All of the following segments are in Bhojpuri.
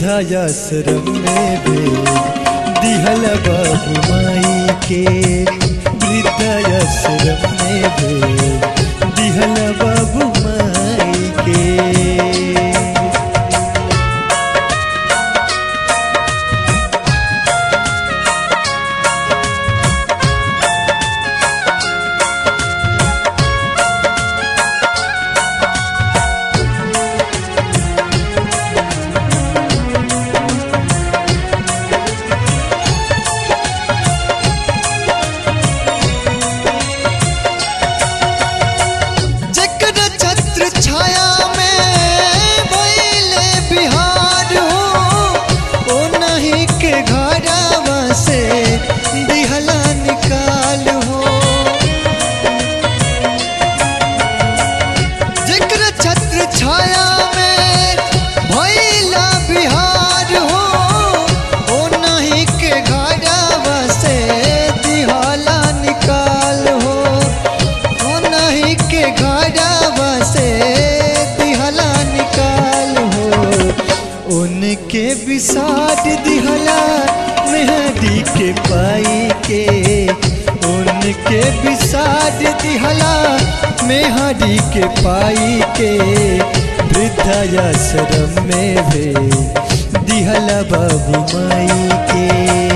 वृद्धाश्रम में भेज दिहल बाबू माई के वृद्धाश्रम में भेज दिहल बाबू माई के जकर छत्र छाया में भइले बिहार हो ओ नहीं के घरवा से दिहला निकाल हो जकर छत्र छाया में भइला बिहार हो ओ नहीं के घरवा से दिहला निकाल हो ओ नहीं के घरवा से दिहला निकाल हो उनके विसार दिहला मेहदी के पाई के उनके विसार दिहला मेहदी के पाई के वृद्धाश्रम में भे दिहला बाबू माई के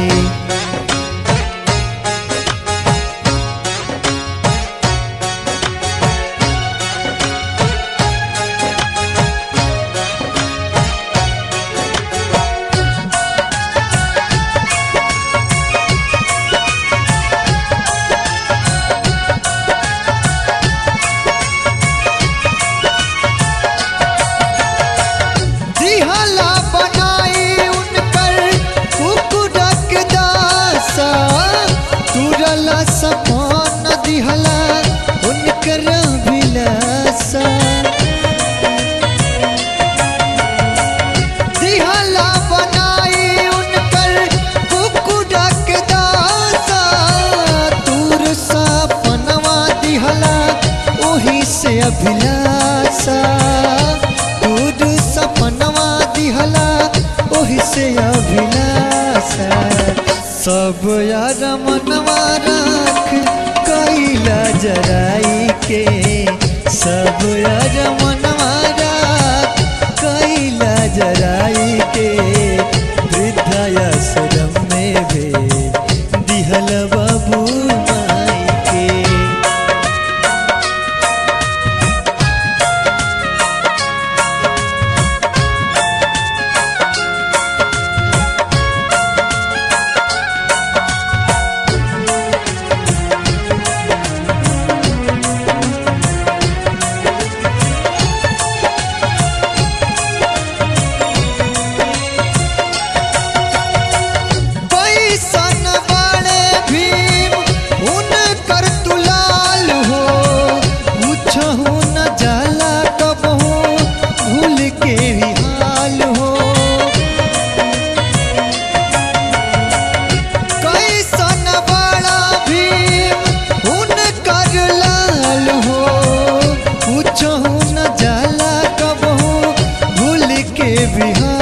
दिहला बनाई उनकर कुकुरक दासा तुरला सपन दिहला उनकर विलासा दिहला बनाई उनकर कुकुरक दासा दूर सपनवा दिहला ओही से अभिलाषा दूर सपनवा दिहला ओही से अभिलाषा सब यार मनवा राख कैला जराई के सब यार मनवा राख कैला जराई के वृद्धाश्रम में भे दिहल बाबू माई के पैसन वाले भीम उनकर दुलाल हो पूछहु न जाला कबहू भूल के भी हाल हो कैसन वाला भीम उनकर लाल हो पूछहु न जाला कबहू भूल के बिहार